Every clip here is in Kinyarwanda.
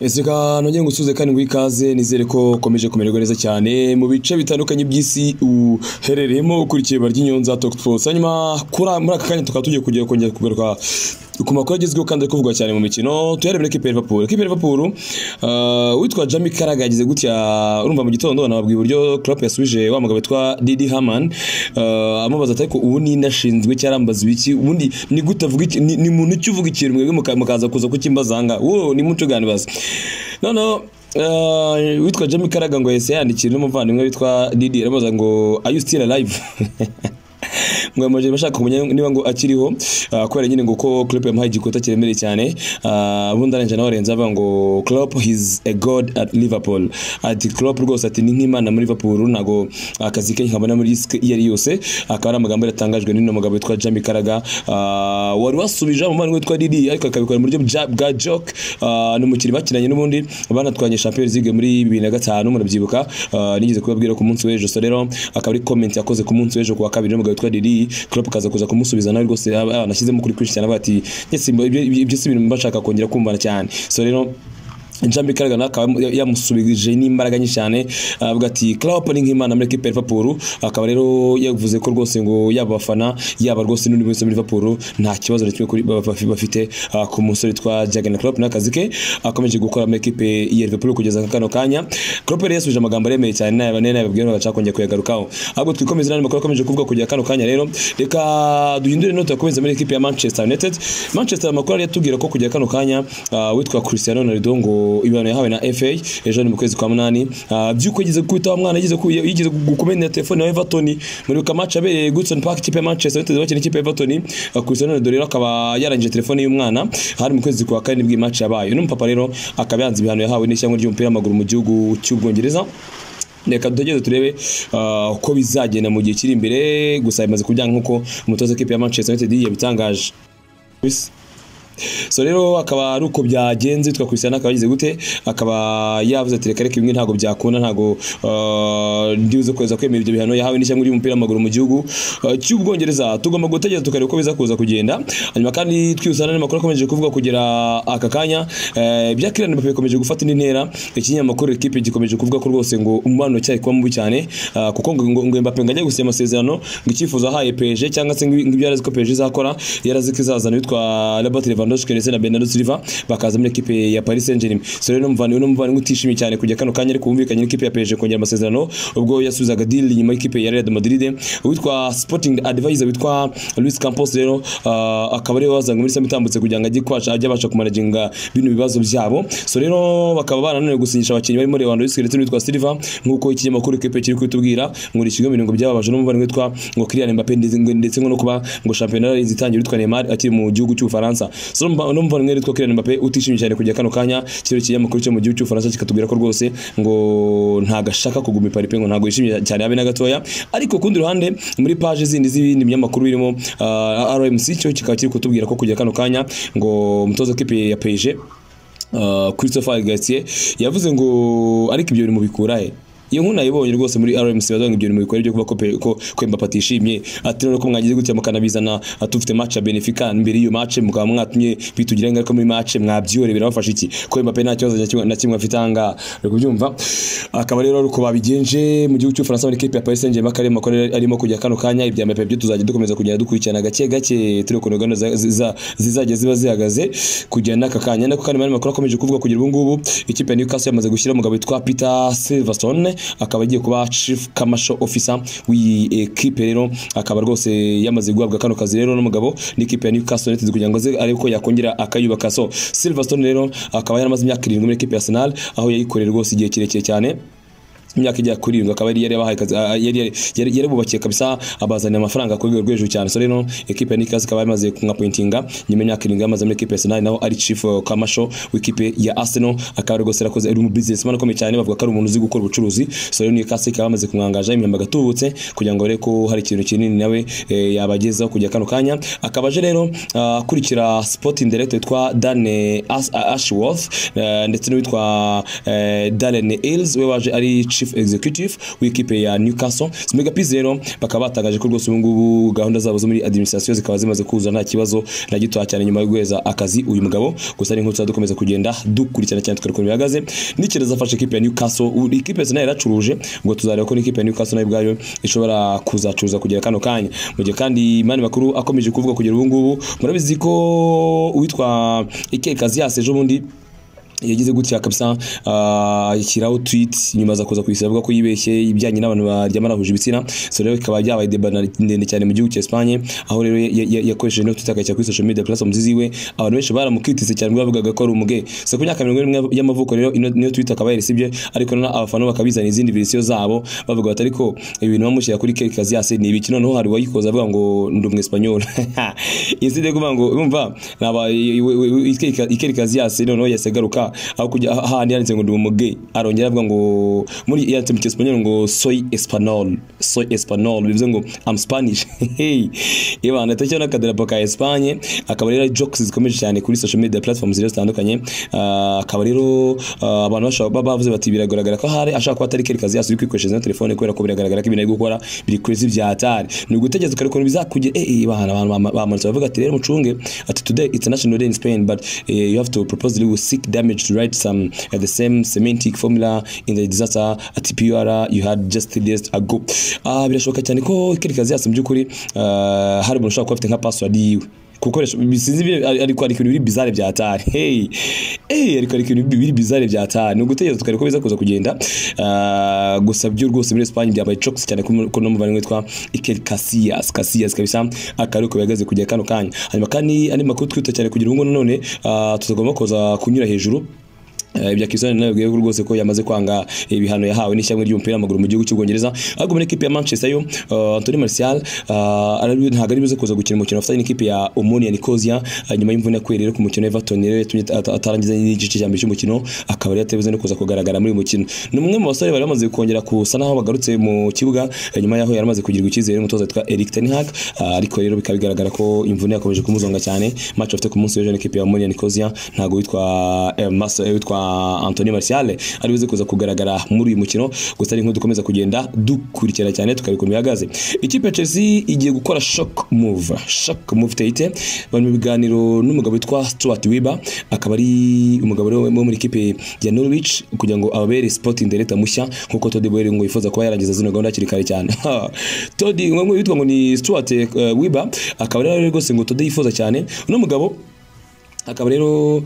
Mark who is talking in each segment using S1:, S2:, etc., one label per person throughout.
S1: ese kanongere ngo usuze kandi ngo ikaze nizere ko ukomeje kumererwa neza cyane mu bice bitandukanye by'isi uherereyemo ukurikiye bary'inyonza talk to us hanyuma kura- muri aka kanya tukaba tugiye kujya kongera kugaruka ku makuru agezweho kandi ari kuvugwa cyane mu mikino tuyarebere kipe ya Liverpool kipe ya Liverpool ah, witwa Jamie Carragher yagize gutya urumva mu gitondo nababwiye uburyo Klopp yasubije wa mugabo witwa Didi Hamann ah, amubaza ati ariko ubu ni ndashinzwe cyarambaza ibiki ubundi ni gute avuga iki ni ni muntu cyo uvuga ikintu mwebwe muka- mukaza kuza kukimbaza nga wo ni muco ganibaza noneho Uh, witwa Jamie Carragher ngo yahise yandikira n'umuvandimwe witwa Didi aramubaza ngo are you still alive ngo amaje bashaka kumenya niba ngo akiriho ah, kubera nyine ngo ko Klopp yamuhaye igikota kiremereye cyane ah, ubundi arangije nawe arenze avuga ngo Klopp he's a god at Liverpool ati Klopp rwose ati ni nk'imana muri Liverpool ntago akazi ke nkabona muri disc iyo ari yose akaba ari amagambo yatangajwe n'uno mugabo witwa Jamie Carragher Ah, wari wasubije umuvandimwe witwa Didi ariko akabikora mu buryo bwa- bwa joke Ah, ni umukiri bakinanye n'ubundi banatwanye Champions League muri 2005 murabyibuka Ah, nigeze kubabwira ku munsi w'ejo so rero akaba ari comment yakoze ku munsi w'ejo ku wa kabiri n'umugabo witwa Didi Klopp kaza kuza kumusubiza nawe rwose aba- abanashyizemo kuri kwinshi cyane avuga ati "Nyese ibyo ibyo si ibintu mbashaka kongera kumvana cyane so rero Jambi Carragher nawe akaba ya- yamusubije n'imbaraga nyinshi cyane avuga ati Klopp ni nk'imana muri equipe ya Liverpool akaba rero yavuze ko rwose ngo yaba abafana yaba rwose n'undi wese muri Liverpool nta kibazo na kimwe kuri bafi- bafite ah, ku musore witwa Jurgen Klopp n'akazi ke akomeje gukora muri equipe ya Liverpool kugeza kano kanya Klopp rero yasubije amagambo aremeye cyane nayo nayo yababwiye ngo acakongeye kuyagarukaho ahubwo twikomeze n'andi makuru akomeje kuvuga kugeza kano kanya rero reka duhindure note yakomeza muri equipe ya Manchester United Manchester amakuru yari yatubwira ko kugera kano kanya ah, witwa Cristiano Ronaldo ngo ibihano yahawe na FA ejo ni mu kwezi kwa munani Ah, by'uko yigeze kwitaba mwana yigeze ku- yigeze gukomena telefone ya Everton muri ka match abereye Goodson Park ikipe ya Manchester United bakina ikipe ya Everton Ah, Cristiano Ronaldo rero akaba yarangije telefone y'umwana hari mu kwezi kwa kane bw'iyi match yabaye n'umupapa rero akaba yanze ibihano yahawe n'ishyanga ry'umupira w'amaguru mu gihugu cy'Ubwongereza reka dutegereze turebe ah, uko bizagenda mu gihe kiri imbere gusa bimaze kubyanga nk'uko umutoza w'ikipe ya Manchester United yabitangaje Bisa. so rero akaba ari uko byagenze witwa Cristiano akaba yagize gute akaba yavuze ati reka reka bimwe ntabwo byakunda ntabwo ah, ndibuze kweza kwemera ibyo bihano yahawe n'ishyanga ry'umupira w'amaguru mu gihugu ah, cy'ubwongereza tugomba gutegereza tukareba uko biza kuza kugenda hanyuma kandi twibutsa n'andi makuru akomeje kuvuga kugera aka kanya eh, ibya Kylian Mbappe bikomeje gufata indi ntera ikinyamakuru ekipe gikomeje kuvuga ko rwose ngo umubano cyayi kuba mubi cyane ah, kuko ngo ngo- ngo Mbappe ngo ajye gusinya amasezerano ngo icyifuzo ahaye PSG cyangwa se ngo ibi- ngo ibyo yarazi ko PSG izakora yarazi ko izazana witwa Robert Lewandowski ndetse na Bernardo Silva bakaza muri ekipe ya Paris Saint-Germain so rero n'umuvandimwe n'umuvandimwe utishimye cyane kujya kano kanya ariko wumvikanye n'ikipe ya PSG kongera amasezerano ubwo yasubizaga deal inyuma y'ikipe ya Real Madrid witwa Sporting Advisor witwa Luis Campos rero ah, akaba ariwe wazanywe muri Sam itambutse kugira ngo ajye kwasha ajye abasha kumanaginga bino bibazo byabo so rero bakaba barananiwe gusinyisha abakinnyi barimo Lewandowski ndetse n'uwitwa Silva nk'uko ikinyamakuru kipe kiri kubitubwira ngo ni ikigo mirongo byababaje n'umuvandimwe witwa ngo Kylian Mbappe ndetse ndetse ngo no kuba ngo shampiyona yararinze itangira witwa Neymar akiri mu gihugu cy'Ubufaransa so n'umva- n'umuvandimwe witwa Kylian Mbappe utishimye cyane kujya kano kanya kino kinyamakuru cyo mu gihugu cy'Ubufaransa kikatubwira ko rwose ngo ntago ashaka kuguma i Paris pe ngo ntago yishimye cyane habe na gatoya ariko ku rundi ruhande muri page zindi z'ibindi binyamakuru birimo ah, RMC cyo kikaba kiri kutubwira ko kujya kano kanya ngo umutoza w'ikipe ya PSG Uh, Christopher Gatier yavuze ngo ariko ibyo biri mu bikura he iyo nkuna yibonye rwose muri RMC bavuga ngo ibyo biri mu bikora byo kuba ko pe- ko ko Mbappe atishimye ati rero ko mwagize gutya mukanabizana ah, tufite match ya Benfica mbere y'iyo match mukaba mwatumye bitugira ingaruka muri match mwabyihoreye birabafasha iki ko Mbappe nta kibazo na kimwe- na kimwe afite anga uri kubyumva akaba rero ari uko babigenje mu gihugu cy'Ubufaransa muri equipe ya Paris Saint-Germain akarimo arimo kujya kano kanya ibya Mbappe byo tuzajya dukomeza kugenda dukurikirana gake gake turi ukuntu gahunda za- ziza- zizajya ziba zihagaze kugera n'aka kanya nako kandi mani makuru akomeje kuvuga kugera ubu ngubu ikipe ya Newcastle yamaze gushyira umugabo witwa Peter Silverstone akaba agiye kuba chief commercial officer w'iyi ekipe rero akaba rwose yamaze guhabwa kano kazi rero n'umugabo n'ikipe ya Newcastle United kugira ngo aze arebe ko yakongera akayubaka so Silverstone rero akaba yaramaze imyaka irindwi muri ekipe ya Arsenal aho yayikoreye rwose igihe kirekire cyane imyaka ijya kuri irindwi akaba yari yabahaye akazi ah, yari yari- yari yari bubakiye kabisa abazanira amafaranga ku rwego rwo hejuru cyane so rero ekipe ya Nikas ikaba yamaze kumwapointinga nyuma y'imyaka irindwi yamaze muri ekipe ya Arsenal naho ari chief eh, commercial w'ikipe ya Arsenal akaba rwose yarakoze ari mu businessman ukomeye cyane bavuga ko ari umuntu uzi gukora ubucuruzi so rero Nikas ikaba yamaze kumwangaja imyamba gatubutse kugira ngo arebe ko hari ikintu kinini nawe eh, yabagezaho kujya kano kanya akaba aje rero ah, akurikira sporting director witwa Dan eh, Ash- Ashworth eh, ndetse n'uwitwa eh, Darren Hills we waje ari chief chief executive w'ikipe ya Newcastle Smegapeace rero bakaba batangaje ko rwose ubu ngubu gahunda zabo zo muri administration zikaba zimaze kuza nta kibazo na gitoya cyane nyuma yo guheza akazi uyu mugabo gusa n'inkuru tuza dukomeza kugenda dukurikirana cyane tukareba ukuntu bihagaze n'icyerezo afashe ikipe ya Newcastle Ubu ikipe yose nayo yaracuruje ngo tuzareba ko n'ikipe ya Newcastle nayo ubwayo ishobora kuzacuruza kugera kano kanya mu gihe kandi mani makuru akomeje kuvuga kugera ubu ngubu murabizi ko uwitwa Ike Casillas ejo bundi yagize gutya kabisa ashyiraho tweet nyuma aza kuza kuyisiba avuga ko yibeshye ibijyanye n'abantu baryama bahuje ibitsina so rero bikaba byabaye deba ndende cyane mu gihugu cya Espagne aho rero ya- ya- yakoresheje no tweet akayishyira kuri social media platforms ziwe abantu benshi baramukitise cyane ubwo bavugaga ko ari umuge so ku myaka mirongo ine n'umwe y'amavuko rero ino- niyo tweet akaba yarisibye ariko noneho abafana bakabizana izindi verisiyo zabo bavuga bati ariko ibintu bamushyira kuri Iker Casillas ni ibiki noneho hari uwayikoza avuga ngo ndi umu Espanyol inside kuvuga ngo umva naba Iker Casillas noneho yahise agaruka aho kujya ahandi yanditse ngo ndi umuge arongera avuga ngo muri yanditse mu cyesipanyol ngo soy espanol soy espanol bivuze ngo am spanish hey ibana atacyo n'akadarapo ka Espagne akaba rero ari jokes zikomeje cyane kuri social media platforms zero zitandukanye Ah, akaba rero ah, abantu bashobora kuba bavuze bati biragaragara ko hari ashaka kuba atari kerekazi yasuye kwikoreshereza na telefone kubera ko biragaragara ko ibintu ari gukora biri kurezi bya hatari ni ugutegereza ukareba ukuntu bizakugira eh eh, ibana abantu bamanutse bavuga ati rero mucunge ati today it's a national day in Spain but eh, you have to propose the legal seek damage to write some uh, the same semantic formula in the disaster at PUR you had just three days ago ah birashoboka cyane ko kerekazi yasuye mu by'ukuri ah, hari umuntu ushobora kuba afite nka password yiwe gukoresha bisinzi biri- ari- ariko hari ibintu biri bizarre bya hatari hey hey ariko hari ibintu biri bizarre bya hatari ni ugutegereza tukareba ko biza kuza kugenda Ah, gusa byo rwose muri Espagne byabaye chocks cyane ko mu- ko n'umuvandimwe witwa Iker Casillas Casillas kabisa akari uko bihagaze kugera kano kanya hanyuma kandi andi makuru twihuta cyane kugira ngo none ah, tutagomba kuza kunyura hejuru Eh, ibya Cristiano Ronaldo bwewe rwose ko yamaze kwanga ibihano yahawe n'ishyamwe ry'umupira w'amaguru mu gihugu cy'u Bwongereza ahubwo muri ekipe ya Manchester yo eh, Anthony Martial eh, ari- ntabwo ari buze kuza gukina umukino afitanye n'ikipe ya Omonia Nicosia eh, nyuma y'imvune yakuye rero ku mukino wa Everton rero yatumye ata- atarangiza n'igice cya mbere cy'umukino akaba rero atabuze no kuza kugaragara muri uyu mukino ni umwe mu basore bari bamaze kongera kusa naho bagarutse mu kibuga eh, nyuma yaho yari amaze kugirirwa icyizere n'umutoza witwa Erik Ten Hag eh, ariko rero bikaba bigaragara ko imvune yakomeje kumuzonga cyane match afite ku munsi w'ejo n'ikipe ya Omonia Nicosia ntabwo witwa eh, Mas- eh, witwa Anthony Martial ari buze kuza kugaragara muri uyu mukino gusa ari dukomeza kugenda dukurikira cyane tukareba ukuntu bihagaze ikipe ya Chelsea igiye gukora shock move shock move teyite bari mu biganiro n'umugabo witwa Stuart Weber akaba ari umugabo rero wo muri ikipe ya Norwich kugira ngo ababere sporting director mushya nkuko Todd Boehly ngo yifuza kuba yarangiza zino gahunda hakiri kare cyane Todd ngo ngo yitwa ngo ni Stuart eh, Weber akaba rero rwose ngo Todd yifuza cyane uno mugabo akaba rero uh,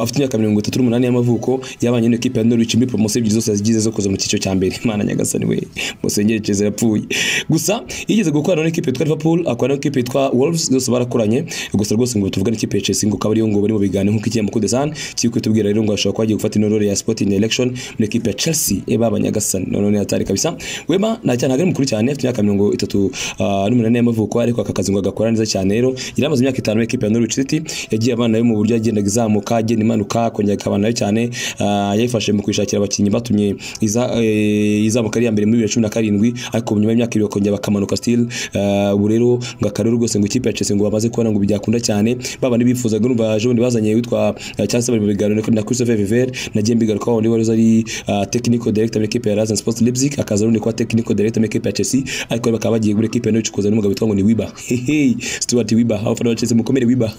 S1: afite imyaka mirongo itatu n'umunani y'amavuko yabanye n'ikipe ya Norwich muri promotion ebyiri zose zigize zo kuza mu cyiciro cya mbere Mana nyagasani we musengere Chelsea yapfuye gusa yigeze gukorana n'ikipe yitwa Liverpool akorana n'ikipe yitwa Wolves zose barakoranye gusa rwose ngo tuvuga n'ikipe ya Chelsea ngo akaba ariyo ngo bari mu biganiro nk'uko igiye mu kudesan kiri kwitubwira rero ngo ashobora kuba agiye gufata ino role ya Sporting Direction muri ikipe ya Chelsea eba abanyagasani none hatari kabisa Wema nta cyane ntabwo ari mukuru cyane afite imyaka mirongo itatu uh, n'umunani y'amavuko ariko aka kazi ngo agakora neza cyane rero yari amaze imyaka itanu n'ikipe ya Norwich City yagiye abana yo mu buryo yagendaga izamuka agenda imanuka akongera akabana nayo cyane Ah, yayifashe mu kwishakira abakinnyi batumye iza- eh, izamuka ari iya mbere muri bibiri na cumi na karindwi ariko nyuma y'imyaka ibiri bakongera bakamanuka still Ah, ubu rero ngo akarere rwose ngo ikipe ya Chelsea ngo bamaze kubona ngo byakunda cyane babandi bifuzaga n'umva ejo bundi bazanye witwa eh, cyangwa se bari mu biganiro na Christopher Viver na Jembi Garuka wari wari ari ah, technical director muri ikipe ya Rasen Sports Leipzig akaza rundi kuba technical director muri ikipe ya Chelsea ariko rero bakaba bagiye muri ikipe ya Norwich kuzana n'umugabo witwa ngo ni Wiba hey Stuart Wiba aho fana Chelsea mukomere Wiba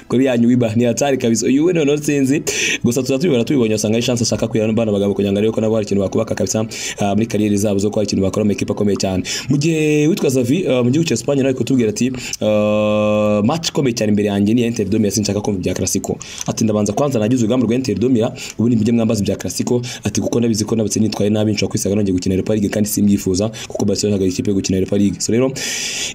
S1: kuri yanyu wiba ni hatari kabisa uyu we noneho sinzi gusa tuzatubibona tubibonye wasanga ari chance ashaka kwihana n'abana bagabo kugira ngo arebe ko nabo hari ikintu bakubaka kabisa ah, muri kariyeri zabo zo kuba hari ikintu bakora mu ikipe akomeye cyane mu gihe witwa Xavi ah, mu gihugu cya Espagne nawe kutubwira ati ah, match ikomeye cyane imbere yanjye ni ya Inter de Milan sinshaka kumva ibya Clasico ati ndabanza kwanza nagize urugamba rwa Inter de Milan ubundi mujye mwambaza ibya Clasico ati kuko nabizi ko nabutse nitwaye nabi nshobora kwisaga nongeye gukina Europa League kandi simbyifuza kuko Barcelona ntabwo ari ikipe yo gukina Europa League so rero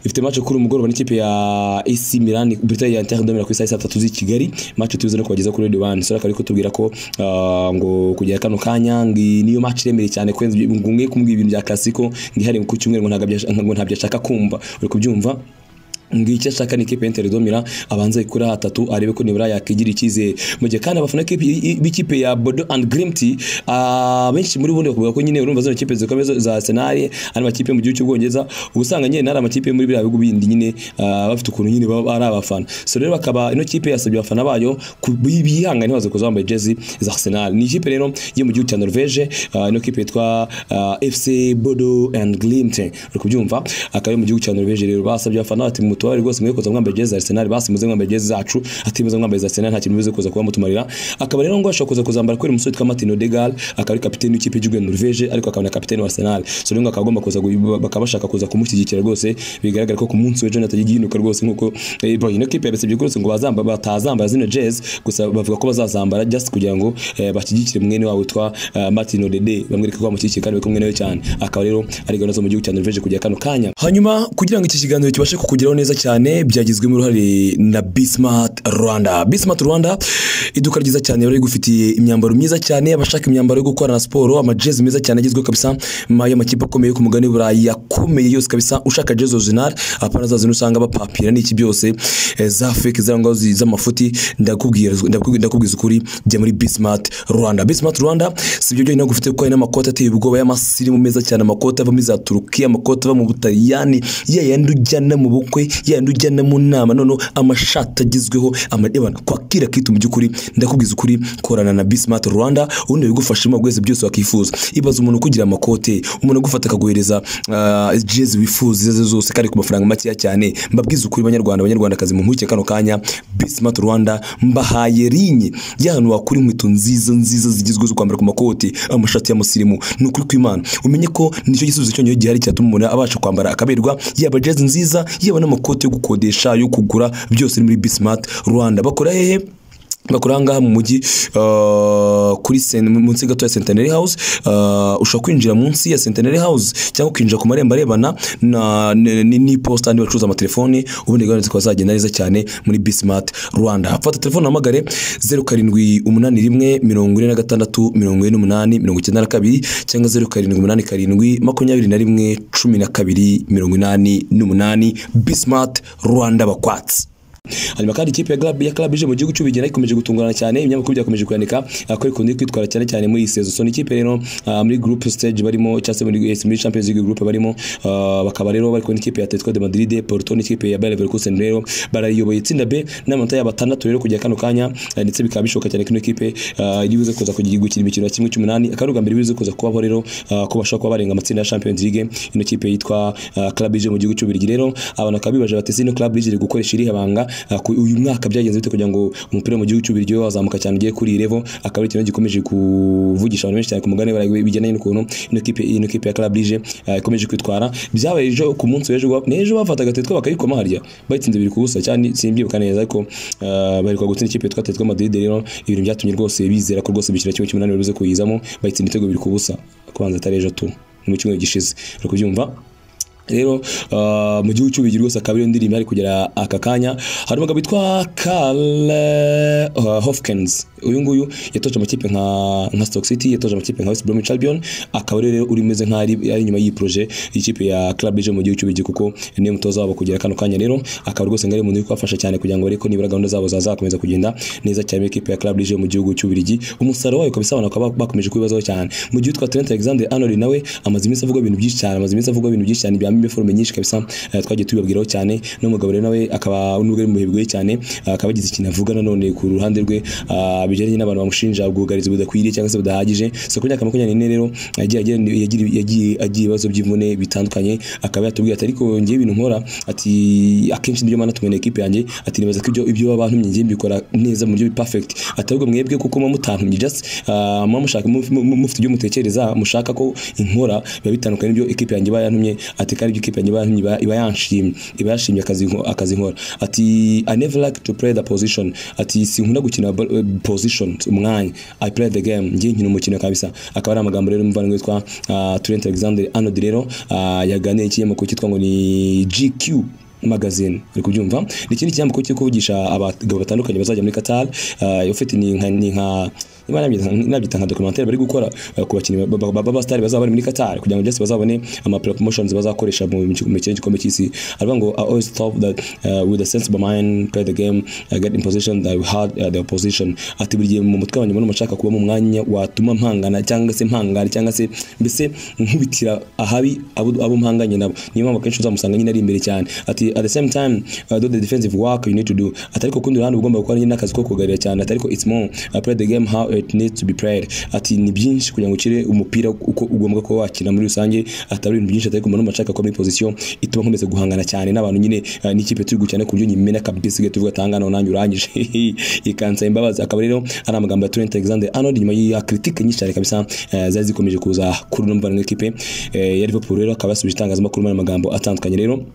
S1: ifite match kuri umugoroba n'ikipe ya AC Milan Britannia ya Inter de Milan ku isaha ya saa tatu z'i Kigali match tuzi no kubageza kuri Radio One so rero akaba ariko tubwira ko ah, ngo kugera kano kanya ngo iyi niyo match iremeye cyane kwenza ngo mwe kumbwira ibintu bya Clasico ngihari ku cyumweru ngo ntabwo abyashaka- ngo ntabyo ashaka kumva uri kubyumva ngicyo ashaka ni ikipe y'Inter de Milan abanza ikura atatu arebe ko nibura yakigira icyizere mu gihe kandi abafana k'ipi- b'ikipe ya Bodo and Grimty abenshi muri bundi bakuvuga ko nyine urumva zino kipe zikomeye zo- za Arsenal ari amakipe mu gihugu cy'Ubwongereza ubusanga nyine nari amakipe muri biriya bihugu bindi nyine ah, bafite ukuntu nyine baba ari abafana so rero bakaba ino kipe yasabye abafana bayo ku- bihangane baze kuza bambaye jezi za Arsenal ni ikipe rero yo mu gihugu cya Norvège ah, ino kipe yitwa ah, FC Bodo and Glimt uri kubyumva akaba ari mu gihugu cya Norvège rero basabye abafana ati mutubare rwose mwe kuza mwambaye jezi za Arsenal basi muze mwambaye jezi zacu ati muze mwambaye za Arsenal nta kintu muze kuza kuba mutumarira akaba rero ngo ashobora kuza kuzambara kubera umusore witwa Martin Odegaard akaba ari kapiteni w'ikipe y'igihugu ya Norvège ariko akaba na kapiteni wa Arsenal so rero ngo akaba agomba kuza gu- bakaba bashaka kuza kumushyigikira rwose bigaragara ko ku munsi w'ejo natajya igihinduka rwose nkuko eh, boy, ino kipe yabisabye rwose ngo bazamba batazambara zino jezi gusa bavuga ko bazazambara just kugira ngo eh, bashyigikire mwene wabo witwa eh, Martin Odegaard bamwereke ko bamushyigikiye kandi bari kumwe nawe cyane akaba rero ari gahunda zo mu gihugu cya Norvège kujya kano kanya hanyuma kugira ngo iki kiganiro kibashe kukugeraho neza cyane byagizwemo uruhare na Bismart Rwanda Bismart Rwanda iduka ryiza cyane rero rigufitiye imyambaro myiza cyane abashaka imyambaro yo gukorana siporo amajezi meza cyane agezweho kabisa ma- y'amakipe akomeye yo ku mugabane w'Uburayi akomeye yose kabisa ushaka jezi original apana za zino usanga bapapira n'iki byose eh, za fake za ngaho zi- z'amafuti ndakubwira ndakubwira- ndakubwiza ukuri jya muri Bismart Rwanda Bismart Rwanda sibyo byonyine bagufite kuko hari n'amakoti ateye ubwoba y'amasirimu meza cyane amakoti ava muri za Turukiya amakoti ava mu Butaliyani ya yandi ujyana mu bukwe ya yandi ujyana mu nama noneho amashati agezweho amadebana kwakira kitu mu by'ukuri ndakubwiza ukuri korana na Bismart Rwanda ubundi bigufashamo byose byose wakifuza ibaza umuntu kugira amakote umuntu agufata akaguhereza ah, jezi wifuza izo arizo zose kandi ku mafaranga makeya cyane mbabwiza ukuri banyarwanda abanyarwandakazi mu mpuguke kano kanya Bismart Rwanda mbahaye rinye y'ahantu wakura inkweto nziza nziza zigezweho zo kwambara ku makoti amashati y'amusirimu ni ukuri kw'imana umenye ko nicyo gisubizo cyonyine gihari cyatuma umuntu abasha kwambara akaberwa yaba jezi nziza yaba n'amakoti yo gukodesha yo kugura byose ni muri Bismart Rwanda bakora hehe bakora ahangaha mu mujyi uh, kuri sen- munsi gato ya Centenary House uh, ushobora kwinjira munsi ya Centenary House cyangwa ukinjira ku marembo arebana na n'iposita n'abacuruza bacuruza amatelefoni ubundi gahunda zikaba zagenda neza cyane muri Bismart Rwanda fata telefone uhamagare 0781 46 48 92 cyangwa 0787 21 12 88 Bismart Rwanda bakwatsi hanyuma kandi ikipe ya club ya club ije mu gihugu cy'ubigera ikomeje gutungurana cyane ibinyamakuru byakomeje kwandika ah, ko ikunze kwitwara cyane cyane muri iyi sezo so ni ikipe rero ah, muri group stage barimo cyangwa se muri eh, muri Champions League group barimo ah, bakaba rero bari kumwe n'ikipe ya Atletico de Madrid Porto n'ikipe ya Bayer Leverkusen rero barayiyoboye itsinda B n'amanota yabo atandatu rero kujya kano kanya ah, ndetse bikaba bishoboka cyane ko ino kipe ah, iri buze kuza kugira gukina imikino ya kimwe cy'umunani akaba ari ubwa mbere bize kuza kubaho rero ah, ko bashobora kuba barenga amatsinda ya Champions League ino kipe yitwa ah, club ije mu gihugu cy'ubirigi rero abantu bakaba bibaje bati ino club ije iri gukoresha irihe banga Ah, ku- uyu mwaka byagenze bite kugira ngo umupira mu gihugu cy'ubirigi we wazamuka cyane ugiye kuri iyi level akaba ari ikintu gikomeje kuvugisha abantu benshi cyane ku mugani waraye bijyanye n'ukuntu ino kipe ino kipe ya club ije ah, ikomeje kwitwara byabaye ejo ku munsi w'ejo gwa- ni ejo bafataga tetwa bakayikoma harya bayitsinze biri kubusa cyane simbyibuka neza ariko ah, baheruka gutsinda ikipe yitwa Atletico Madrid rero ibintu byatumye rwose bizera ko rwose bishyira kimwe cy'umunani bari buze kuyizamo bayitsinda ibitego biri kubusa kubanza atari ejo tu ni mu cyumweru gishize uri kubyumva rero uh, mu gihugu cy'ubigi rwose akaba ariyo ndirimbo ari kugera aka kanya hari umugabo witwa Karl uh, Hopkins uyu nguyu yatoje amakipe nka nka Stoke City yatoje amakipe nka West Bromwich Albion akaba rero uri umeze nka ari ari inyuma y'iyi projet y'ikipe ya Club Brugge mu gihugu cy'ubigi kuko niyo mutoza wabo kugera kano kanya rero akaba rwose ngari umuntu uri kubafasha cyane kugira ngo ariko nibura gahunda zabo zazakomeza kugenda neza cyane ikipe ya Club Brugge mu gihugu cy'ubirigi umusaruro wayo kabisa abantu bakaba bakomeje kubibazaho cyane mu gihe utwa Trent Alexander Arnold nawe amaze iminsi avuga ibintu byinshi cyane amaze iminsi avuga ibintu byinshi cyane byambaye forme nyinshi kabisa eh, twagiye tubibabwiraho cyane n'umugabo rero nawe akaba n'ubwo ari muhebwe cyane eh, akaba agize ikintu avuga nanone ku ruhande rwe ah, bijyanye n'abantu bamushinja ubwugarizi budakwiriye cyangwa se budahagije so ku myaka makumyabiri n'ine rero yagiye agira- yagira- yagiye agira ibibazo by'imvune bitandukanye akaba yatubwiye ati ariko ngewe ibintu nkora ati akenshi nibyo mana tumena ekipe yanjye ati nibaza ko ibyo ibyo baba bantumye ngewe mbikora neza mu buryo perfect ati ahubwo mwebwe kuko muba mutantumye just ah, muba mushaka mu- mu- mufite ibyo mutekereza mushaka ko inkora biba bitandukanye n'ibyo ekipe yanjye iba yantumye ati kandi ibyo ekipe yanjye iba yantumye iba- iba yanshimye iba yanshimye akazi nko- akazi nkora ati I never like to play the position ati sinkunda gukina ball- eh, position umwanya I play the game ngiye nkina umukino kabisa akaba ari amagambo rero muvandimwe witwa ah, Trent Alexander Arnold rero ah, yaganiye ikinyamakuru cyitwa ngo ni GQ magazine uri kubyumva ni ikindi kinyamakuru cyo kuvugisha abagabo batandukanye bazajya muri Qatar uh, ufite ni nka ni nka niba nabyita nabyita nka documentaire bari gukora eh, ku bakinnyi ba- ba- ba star bazaba bari muri Qatar kugira ngo just bazabone ama promotions bazakoresha mu mikino mu mikino y'igikombe cy'isi aravuga ngo I always thought that uh, with a sense of mind play the game uh, get in position that we had uh, the opposition ati buri gihe mu mutwe wanjye mbona nshaka kuba mu mwanya watuma mpangana cyangwa se mpangana cyangwa se mbese nkubitira ahabi abo abo mpanganye nabo niyo mpamvu akenshi uzamusanga nyine ari imbere cyane ati at the same time uh, do the defensive work you need to do ati ariko kundi ruhande ugomba gukora nyine n'akazi ko kugarira cyane ati ariko it's more uh, play the game how it needs to be played ati ni byinshi kugira ngo ukire umupira uko ugomba kuba wakina muri rusange atari ibintu byinshi atari kumenya n'umashaka kuba muri position ituma nkomeza guhangana cyane n'abantu nyine uh, n'ikipe turi gukina ku buryo nyimena kabisa igihe tuvuga atangana nanjye urangije ikansaba imbabazi akaba rero ari amagambo ya Trent Alexander Arnold nyuma ya critique nyinshi cyane kabisa uh, zari zikomeje kuza kuri uno muvandimwe w'ikipe eh, ya Liverpool rero akaba yasubije itangazamakuru muri aya magambo atandukanye rero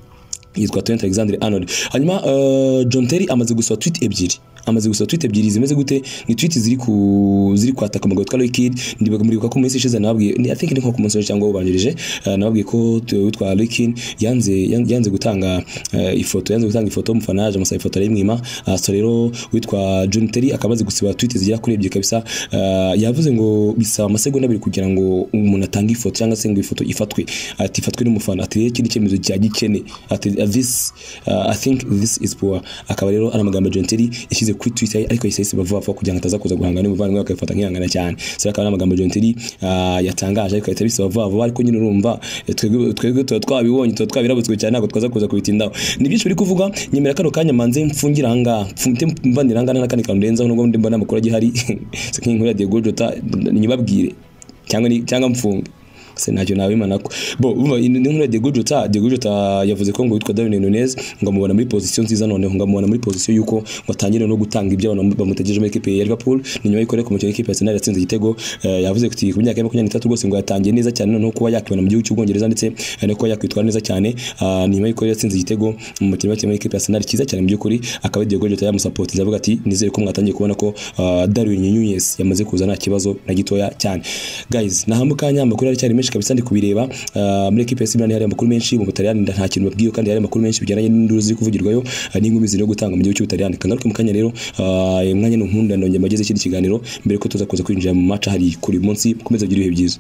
S1: yitwa Trent Alexander-Arnold hanyuma eh, John Terry amaze gusaba tweet ebyiri amaze gusaba tweet ebyiri zimeze gute ni tweet ziri ku ziri kwataka amagambo yitwa Roy Keane ndibuka muribuka ko mu minsi ishize nababwiye ni- I think ni nko ku munsi w'ejo cyangwa ubanjirije eh, nababwiye ko tu- witwa Roy Keane yanze yan- yanze gutanga eh, ifoto yanze gutanga ifoto y'umufana yaje amusaba ifoto arayimwima so rero witwa John Terry akaba amaze gusiba tweet zigera kuri ebyiri kabisa eh, yavuze ngo bisaba amasegonda abiri kugira ngo umuntu atange ifoto cyangwa se ngo ifoto ifatwe ati ifatwe n'umufana ati rero iki ni icyemezo cya gikene ati this uh, i think this is poor akaba rero ari amagambo John Terry yashyize kuri Twitter ye, ariko yahise yisiba vuba vuba kugira ngo ataza kuza guhangana n'umuvandimwe we akayifata nk'ihangana cyane so rero akaba ari amagambo John Terry uh, yatangaje ariko yahita abisiba vuba vuba ariko nyine urumva eh, twebwe twebwe tuba twabibonye tuba twabirabutswe cyane ntabwo twaza kuza kubitindaho ni byinshi biri kuvuga nyemera kano kanya manze mfungira aha ngaha mfite mvanira aha ngaha n'akandi kantu ndenzaho nubwo ndi mbona amakuru agihari si nk'inkuru ya Diego Jota nyibabwire cyangwa ni- cyangwa mfunge se ntacyo nabimana ko bo umva inkuru ya Diego Jota Diego Jota yavuze ko ngo witwa Darwin Nunez ngo amubona muri position nziza noneho ngo amubona muri position yuko ngo atangire no gutanga ibyo abantu bamutegereje muri equipe ya Liverpool ni nyuma y'ikore ku mukino w'ikipe ya Arsenal yatsinze igitego eh, yavuze ko ku myaka ya 23 rwose ngo yatangiye neza cyane noneho kuba yakibona mu gihugu cy'Ubwongereza ndetse eh, no kuba yakwitwara neza cyane Ah, ni nyuma y'ikore yatsinze igitego mu mukino w'ikipe ya Arsenal cyiza cyane mu by'ukuri akaba Diego Jota yamusapotinze avuga ati nizere ko mwatangiye kubona ko ah, Darwin Nunez yamaze kuza nta kibazo na gitoya cyane guys naha mu kanya amakuru aracyari menshi kabisa ndi kubireba Ah, muri equipe ya Simba hari amakuru menshi mu Butaliyani nda- nta kintu babwiye kandi hari amakuru menshi bijyanye n'induru ziri kuvugirwayo ah, n'inkumi ziri gutanga mu gihugu cy'Ubutaliyani kangaruke mu kanya rero ah, uyu mwanya n'unkunda ndongera mageze ikindi kiganiro mbere ko tuza kuza kwinjira mu match hari kuri uyu munsi mukomeze ugire ibihe byiza